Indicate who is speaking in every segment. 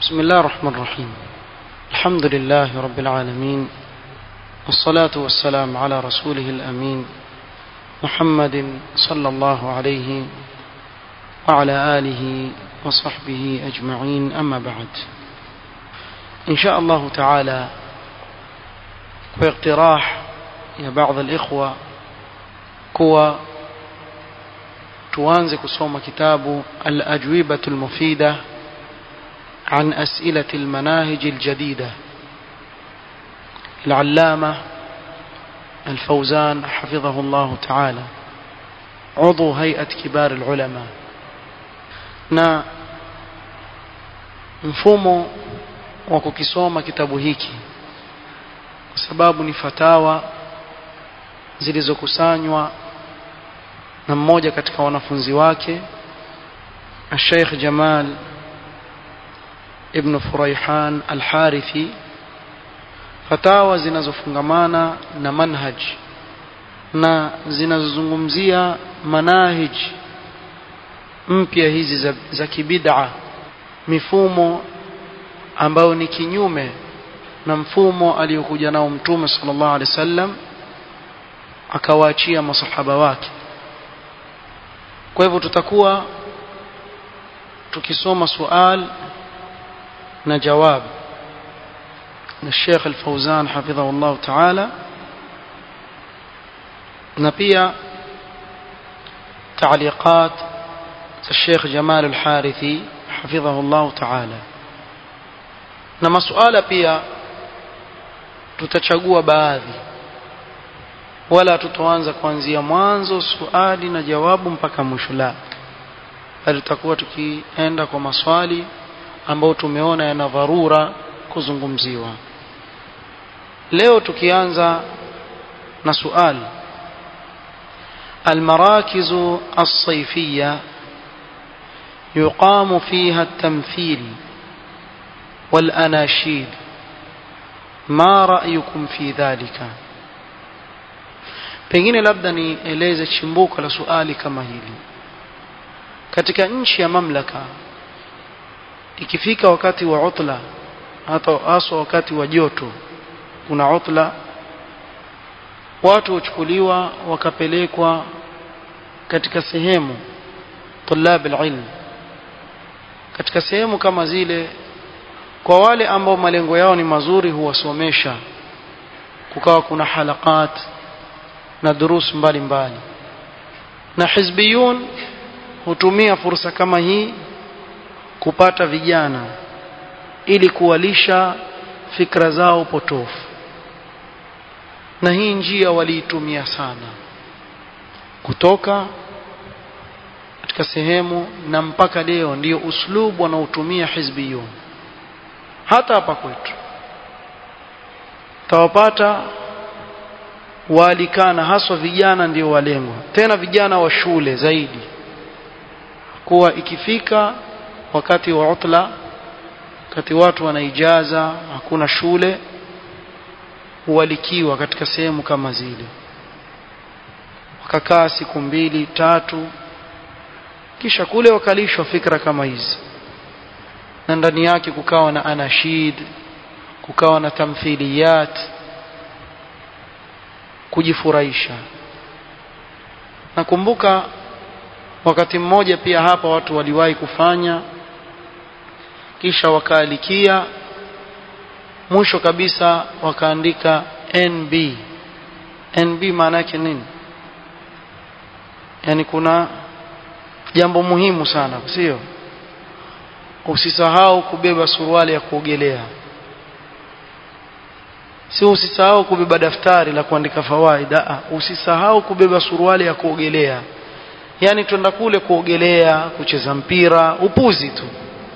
Speaker 1: بسم الله الرحمن الرحيم الحمد لله رب العالمين والصلاة والسلام على رسوله الأمين محمد صلى الله عليه وعلى آله وصحبه أجمعين أما بعد إن شاء الله تعالى واقتراح يا بعض الإخوة كوا tuanze kusoma kitabu al-ajwibatu al-mufida عن أسئلة المناهج الجديدة العلامة الفوزان حفظه الله تعالى عضو هيئة كبار العلماء na mfumo wa kukisoma kitabu hiki kwa sababu ni fatawa zilizokusanywa na mmoja katika wanafunzi wake Sheikh Jamal ibn Furaihan al-Harithi fatawa zinazofungamana na manhaj na zinazozungumzia manahij mpya hizi za, za kibid'a mifumo ambayo ni kinyume na mfumo aliyokuja nao mtume sallallahu alaihi wasallam akawaachia masahaba wake kwa hivyo tutakuwa tukisoma sual na jawab na Sheikh Al-Fauzan hafidhahu Allah Ta'ala na pia تعليقات الشيخ جمال الحارثي حفظه الله تعالى na masuala pia tutachagua baadhi wala tutoanza kuanzia mwanzo swali na jawabu mpaka mwisho la bali tutakuwa tukienda kwa maswali ambayo tumeona yana dharura kuzungumziwa leo tukianza na suali المراكز الصيفية يقام فيها التمثيل والأناشيد ما رأيكم في ذلك pengine labda nieleze chimbuko la suali kama hili katika nchi ya mamlaka ikifika wakati wa utla hata haswa wakati wa joto kuna utla watu huchukuliwa wakapelekwa katika sehemu tulab alilm katika sehemu kama zile kwa wale ambao malengo yao ni mazuri huwasomesha kukawa kuna halakat na durus mbalimbali na hizbiyun hutumia fursa kama hii kupata vijana ili kuwalisha fikra zao potofu na hii njia waliitumia sana kutoka katika sehemu na mpaka leo ndiyo uslubu wanaotumia hizbiyun hata hapa kwetu tawapata waalikana haswa vijana ndio walengwa tena vijana wa shule zaidi kuwa ikifika wakati wa utla wakati watu wanaijaza hakuna shule huwalikiwa katika sehemu kama zile wakakaa siku mbili tatu kisha kule wakalishwa fikra kama hizi na ndani yake kukawa na anashid kukawa na tamthiliyat kujifurahisha nakumbuka wakati mmoja pia hapa watu waliwahi kufanya kisha wakaalikia mwisho kabisa wakaandika NB NB maana yake nini yani kuna jambo muhimu sana sio usisahau kubeba suruali ya kuogelea si usisahau kubeba daftari la kuandika fawaida usisahau kubeba suruali ya kuogelea yani twenda kule kuogelea kucheza mpira upuzi tu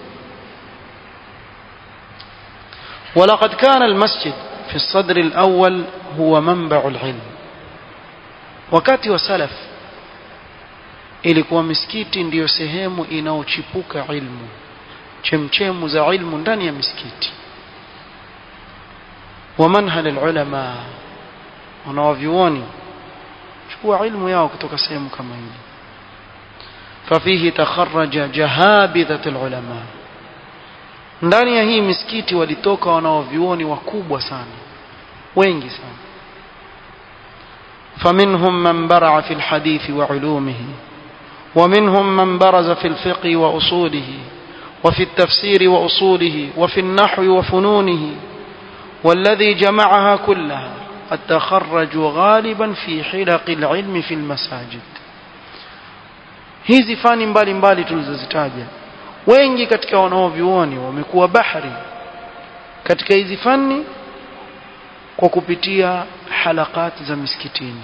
Speaker 1: ولقد كان المسجد في الصدر الأول هو منبع العلم wakati wa salaf ilikuwa misikiti ndiyo sehemu inaochipuka ilmu chemchemu za ilmu ndani ya misikiti wa manhal alulama wanawavyuoni chukua ilmu yao kutoka sehemu kama hili ففيه تخرج جهابذة العلماء ndani ya hii misikiti walitoka wanaovyuoni wakubwa sana wengi sana فمنهم من برع في الحديث وعلومه ومنهم من برز في الفقه وأصوله وفي التفسير وأصوله وفي النحو وفنونه والذي جمعها كلها قد تخرجوا غالبا في حلق العلم في المساجد hizi fani mbalimbali tulizozitaja wengi katika wanaovyuoni wamekuwa bahari katika hizi fani kwa kupitia halakati za misikitini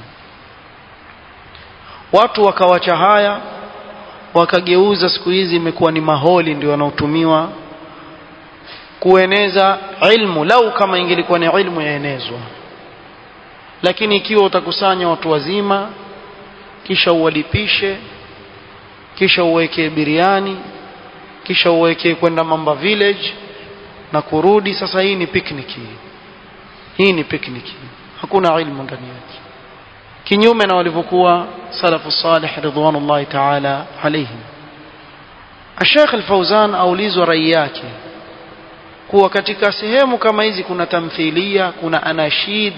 Speaker 1: watu wakawacha haya wakageuza siku hizi imekuwa ni maholi ndio wanaotumiwa kueneza ilmu lau kama ingelikuwa ni ilmu yaenezwa lakini ikiwa utakusanya watu wazima kisha uwalipishe kisha uwekee biriani kisha uwekee kwenda mamba village na kurudi sasa hii ni picnic hii ni picnic hakuna ilmu ndani yake kinyume na walivyokuwa salafu salih ridwanullahi ta'ala alayhim Sheikh Al-Fauzan aulizwa rai yake kuwa katika sehemu kama hizi kuna tamthilia kuna anashid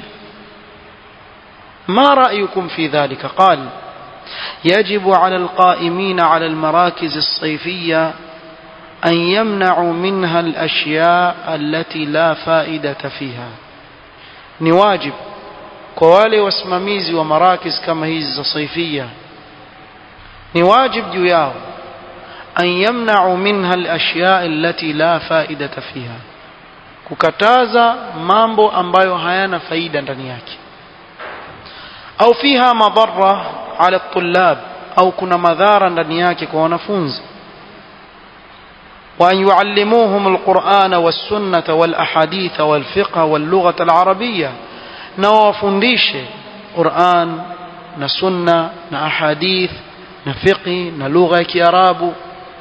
Speaker 1: ما رأيكم في ذلك قال يجب على القائمين على المراكز الصيفية أن يمنعوا منها الأشياء التي لا فائدة فيها نواجب كوالي واسمميزي ومراكز كما هي الصيفية نواجب جياو أن يمنعوا منها الأشياء التي لا فائدة فيها kukataza mambo ambayo hayana faida ndani yake au fiha madhara ala tullab au kuna madhara ndani yake kwa wanafunzi وأن يعلموهم القرآن والسنة والأحاديث والفقه واللغة العربية نوافنديش قرآن نسنة نأحاديث نفقه نلغة كيراب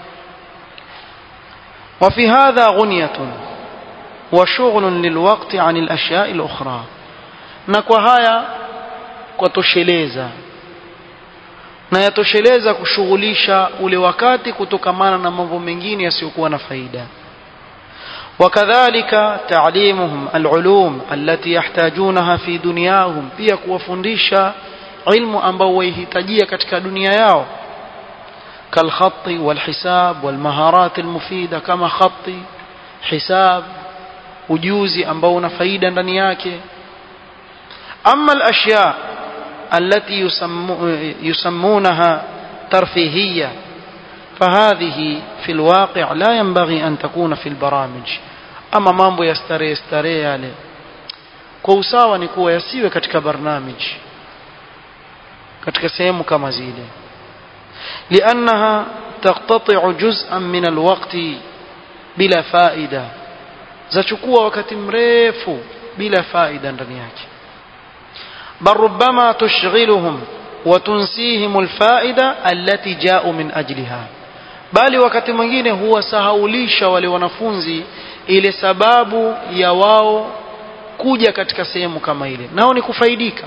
Speaker 1: وفي هذا غنية وشغل للوقت عن الأشياء الأخرى نكوهايا كتشليزا na yatosheleza kushughulisha ule wakati kutokamana na mambo mengine yasiyokuwa na faida wakadhalika taalimuhum alulum allati yahtajunaha fi dunyahum pia kuwafundisha ilmu ambao waihitajia katika dunia yao kalkhati walhisab walmaharat almufida kama khati hisab ujuzi ambao una faida ndani yake ama alashya التي يسمونها ترفيهية فهذه في الواقع لا ينبغي أن تكون في البرامج أما mambo ya starehe starehe yale kwa usawa ni kuwa yasiwe katika barnamij katika sehemu kama zile لأنها تقتطع جزءا من الوقت بلا فائدة zachukua wakati mrefu bila faida ndani yake بل ربما تشغلهم وتنسيهم الفائدة التي جاءوا من أجلها bali wakati mwingine huwasahaulisha wale wanafunzi ile sababu ya wao kuja katika sehemu kama ile nao ni kufaidika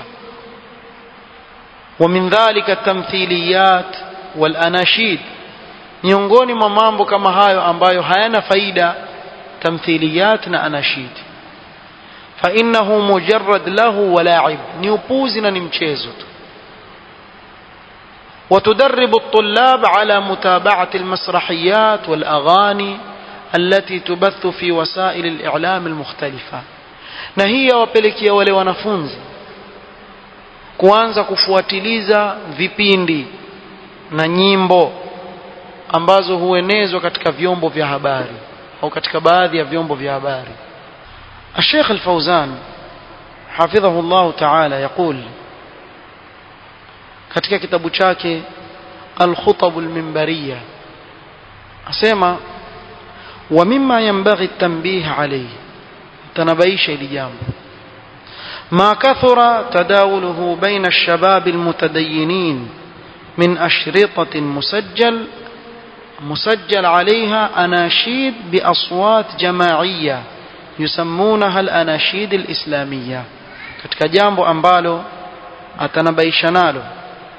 Speaker 1: wa min dhalika tamthiliyat wal anashid miongoni mwa mambo kama hayo ambayo hayana faida tamthiliyat na anashid فإنه مجرد له ولاعب نيوبوزنا نمشيزت وتدرب الطلاب على متابعة المسرحيات والأغاني التي تبث في وسائل الإعلام المختلفة نهي وبلكيا wale wanafunzi kuanza kufuatiliza vipindi na nyimbo ambazo huenezwa katika vyombo vya habari au katika baadhi ya vyombo vya habari الشيخ الفوزان حفظه الله تعالى يقول katika kitabu chake الخطب المنبرية asema ومما ينبغي التنبيه عليه تنبيش لجامب ما كثر تداوله بين الشباب المتدينين من أشرطة مسجل مسجل عليها أناشيد بأصوات جماعية yusammunaha al-anashid al-islamiyya katika jambo ambalo atanabaisha nalo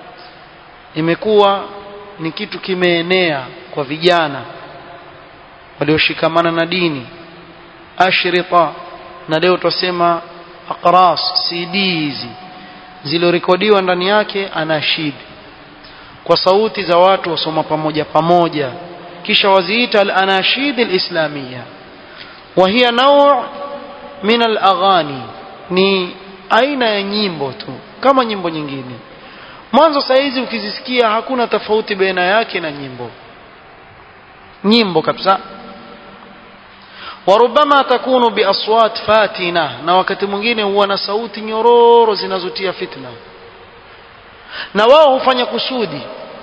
Speaker 1: imekuwa ni kitu kimeenea kwa vijana walioshikamana na dini ashrita na leo twasema aqras cd hizi zilizorekodiwa ndani yake anashid kwa sauti za watu wasoma pamoja pamoja kisha waziita al-anashid al-islamiyya wa hiya naw' min al-aghani ni aina ya nyimbo tu kama nyimbo nyingine mwanzo saizi ukizisikia hakuna tofauti baina yake na nyimbo nyimbo kabisa warubama takunu biaswat fatina na wakati mwingine huwa na sauti nyororo zinazotia fitna na wao hufanya kusudi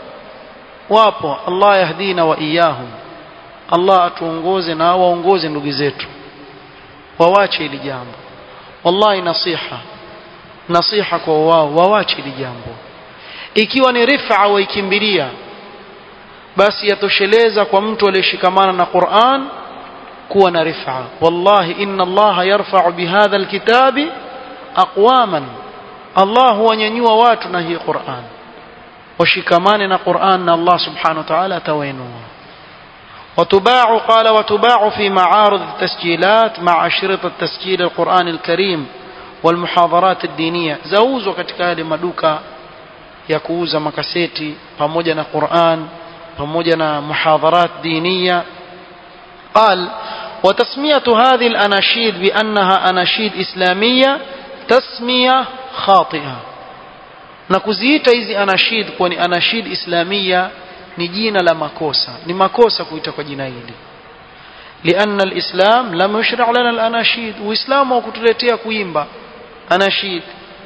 Speaker 1: wapo Allah yahdina wa iyahum Allah atuongoze na waongoze ndugu zetu wawache hili jambo wallahi nasiha nasiha kwa wao wawache hili jambo ikiwa ni rifa waikimbilia basi yatosheleza kwa mtu aliyeshikamana na Qur'an kuwa na rifa wallahi inna Allah yarfa'u bihadha alkitabi aqwaman Allah huwanyanyua watu na hii Qur'an washikamane na Qur'an na Allah subhanahu wa ta'ala atawainua وتباع قال وتباع في معارض التسجيلات مع أشرطة تسجيل القرآن الكريم والمحاضرات الدينية زوزوا katika yale maduka ya kuuza makaseti pamoja na Qur'an pamoja na muhadharat diniya قال وتسمية هذه الأناشيد بأنها أناشيد إسلامية تسمية خاطئة نكوزيتا hizi anashid kuwa ni anashid islamia ni jina la makosa ni makosa kuita kwa jina hili لأن الإسلام لم يشرع لنا الأناشيد وإسلام وكتلتيا كويمبا أناشيد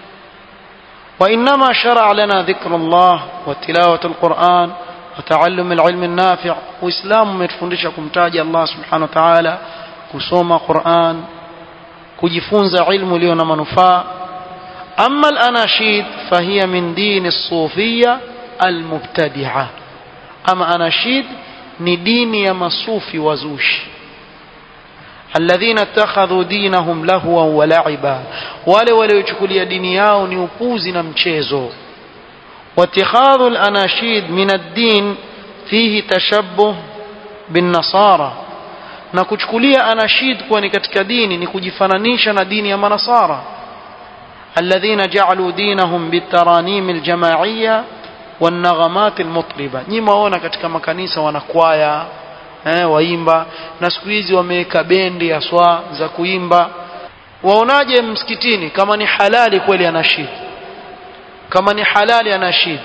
Speaker 1: وإنما شرع لنا ذكر الله وتلاوة القرآن وتعلم العلم النافع وإسلام متفندشكم تاج الله سبحانه وتعالى كسوم قرآن كجفونز علم ليون منفاء أما الأناشيد فهي من دين الصوفية المبتدعة أما أناشيد ندين يمصوف وزوش الذين اتخذوا دينهم لهوا ولعبا wale waliochukulia dini yao ni upuzi na mchezo واتخاذ الأناشيد من الدين فيه تشبه بالنصارى na kuchukulia anashid kuwa ni katika dini ni kujifananisha na dini ya manasara alladhina ja'alu dinahum bitaranim aljama'iyya والنغمات المطربة nyinyi waona katika makanisa wanakwaya eh, waimba na siku hizi wameweka bendi ya swa za kuimba waonaje msikitini kama ni halali kweli anashid kama ni halali anashid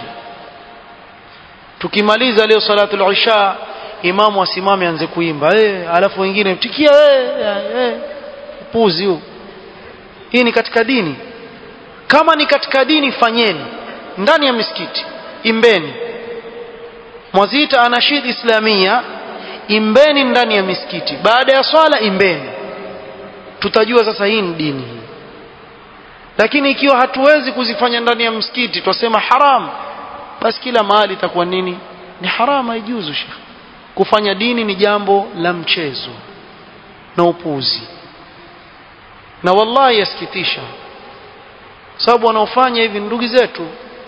Speaker 1: tukimaliza leo salatu al-isha imamu asimame anze kuimba eh alafu wengine tikia eh eh puzi huu hii ni katika dini kama ni katika dini fanyeni ndani ya misikiti imbeni mwazita anashid islamia imbeni ndani ya misikiti baada ya swala imbeni tutajua sasa hii ni dini hii lakini ikiwa hatuwezi kuzifanya ndani ya msikiti twasema haram basi kila mahali itakuwa nini ni haram haijuzu shekh kufanya dini ni jambo la mchezo na upuzi na wallahi yasikitisha sababu wanaofanya hivi ndugu zetu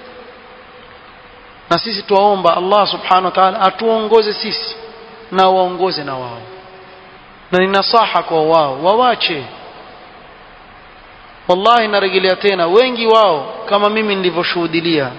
Speaker 1: na sisi tuwaomba Allah subhanahu wa ta'ala atuongoze sisi na waongoze na wao na ni nasaha kwa wao wawache wallahi narejelea tena wengi wao kama mimi nilivyoshuhudilia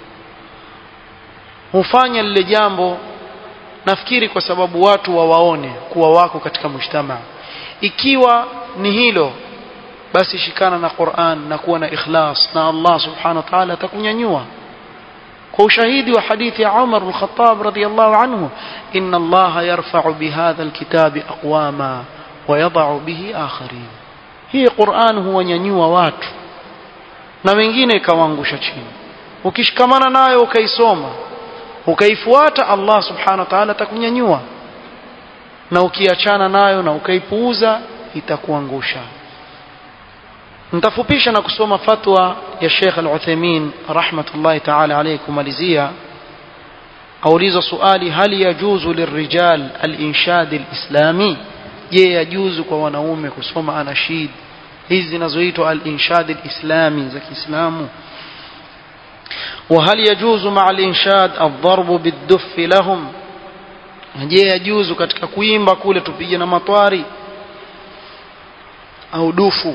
Speaker 1: hufanya lile jambo nafikiri kwa sababu watu wawaone kuwa wako katika mujtama ikiwa ni hilo basi shikana na Qur'an na kuwa na ikhlas na Allah subhanahu wa ta'ala atakunyanyua kwa ushahidi wa hadithi ya Umar al-Khattab radiyallahu anhu inna Allah yarfa'u bihadha al-kitabi aqwama wa yad'u bihi akharin hii Qur'an huwanyanyua watu na wengine ikawaangusha chini ukishikamana nayo ukaisoma ukaifuata Allah subhanahu wa ta'ala atakunyanyua na ukiachana nayo na ukaipuuza itakuangusha nitafupisha na kusoma fatwa ya Sheikh Al-Uthaymeen rahmatullahi ta'ala alayhi kumalizia auliza swali hal yajuzu lirrijal al-inshad al-islami je yajuzu kwa wanaume kusoma anashid hizi zinazoitwa al-inshad al-islami za Kiislamu وهل يجوز مع الإنشاد الضرب بالدف لهم je yajuzu katika kuimba kule tupige na matwari au dufu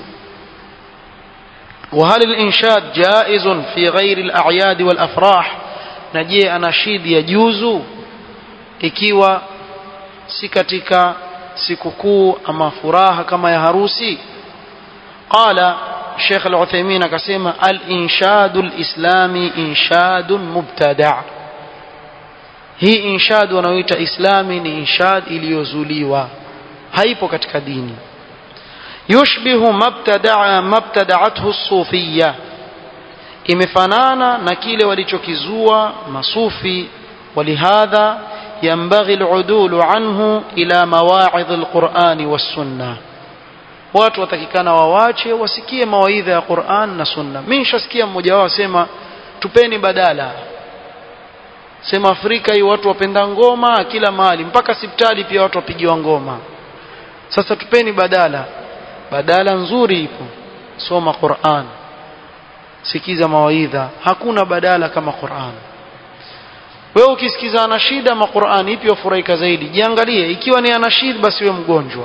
Speaker 1: وهل الإنشاد جائز في غير الأعياد والأفراح نجي أناشيد يجوز ikiwa si katika sikukuu ama furaha kama ya harusi qala Sheikh Al-Uthaymeen akasema al-inshadu al-islami inshadun mubtada' hii inshad wanaoita islami ni inshad iliyozuliwa haipo katika dini yushbihu mabtada'a mabtada'athu as-sufiyya imefanana na kile walichokizua masufi ولهذا ينبغي العدول عنه إلى مواعظ القرآن والسنة watu watakikana wawache wasikie mawaidha ya Qur'an na Sunna. Mimi nishasikia mmoja wao sema tupeni badala. Sema Afrika hii watu wapenda ngoma kila mahali mpaka sipitali pia watu wapigiwa ngoma. Sasa tupeni badala. Badala nzuri ipo. Soma Qur'an. Sikiza mawaidha. Hakuna badala kama Qur'an. Wewe ukisikiza anashida ma Qur'an ipi wafurahika zaidi? Jiangalie ikiwa ni anashid basi wewe mgonjwa.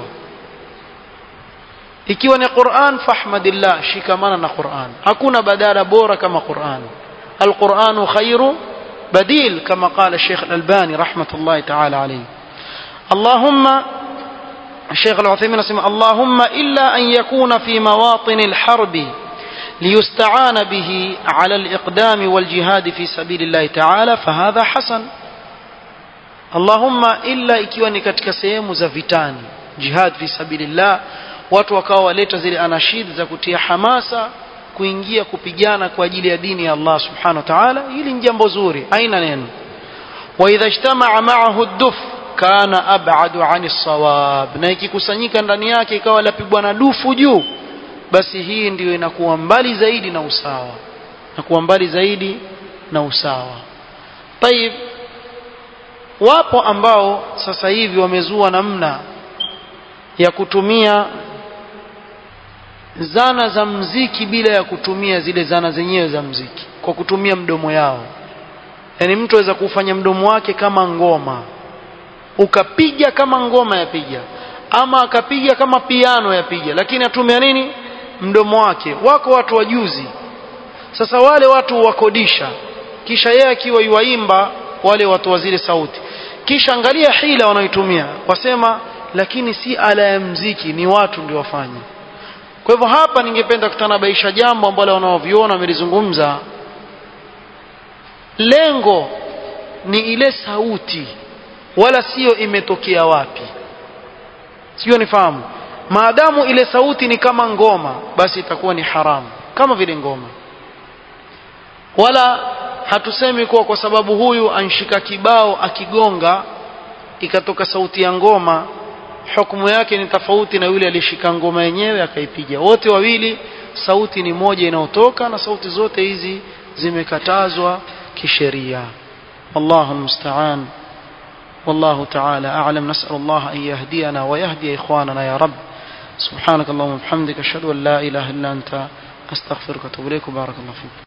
Speaker 1: ikiwa ni Qur'an fahmadillah shikamana na Qur'an hakuna badala bora kama Qur'an القرآن خير بديل كما قال الشيخ الألباني رحمة الله تعالى عليه اللهم الشيخ العثيمين اسمه اللهم إلا أن يكون في مواطن الحرب ليستعان به على الإقدام والجهاد في سبيل الله تعالى فهذا حسن اللهم إلا ikiwa ni katika sehemu za vitani jihad fi sabilillah watu wakawa waleta zile anashid za kutia hamasa kuingia kupigana kwa ajili ya dini ya Allah subhanahu wa ta'ala hili ni jambo zuri haina neno wa idha ijtama'a ma'ahu ad-duf kana ab'adu 'ani sawab na ikikusanyika ndani yake ikawa lapigwa na dufu juu basi hii ndiyo inakuwa mbali zaidi na usawa na kuwa mbali zaidi na usawa طيب wapo ambao sasa hivi wamezua namna ya kutumia zana za mziki bila ya kutumia zile zana zenyewe za mziki kwa kutumia mdomo yao yaani mtu aweza kufanya mdomo wake kama ngoma ukapiga kama ngoma yapiga ama akapiga kama piano yapiga lakini atumia nini mdomo wake wako watu wajuzi sasa wale watu wakodisha kisha yeye akiwa yuwaimba wale watu wa zile sauti kisha angalia hila wanaoitumia wasema lakini si ala ya mziki ni watu ndio wafanye kwa hivyo hapa ningependa kutanabaisha jambo ambalo wanaoviona wamelizungumza lengo ni ile sauti wala sio imetokea wapi sio nifahamu maadamu ile sauti ni kama ngoma basi itakuwa ni haramu kama vile ngoma wala hatusemi kuwa kwa sababu huyu anshika kibao akigonga ikatoka sauti ya ngoma hukumu yake ni tofauti na yule aliyeshika ngoma yenyewe akaipiga wote wawili sauti ni moja inayotoka na sauti zote hizi zimekatazwa kisheria wallahu almusta'an والله تعالى أعلم نسأل الله أن يهدينا ويهدي إخواننا يا رب سبحانك اللهم وبحمدك أشهد أن لا إله إلا أنت أستغفرك وأتوب إليك وبارك الله فيك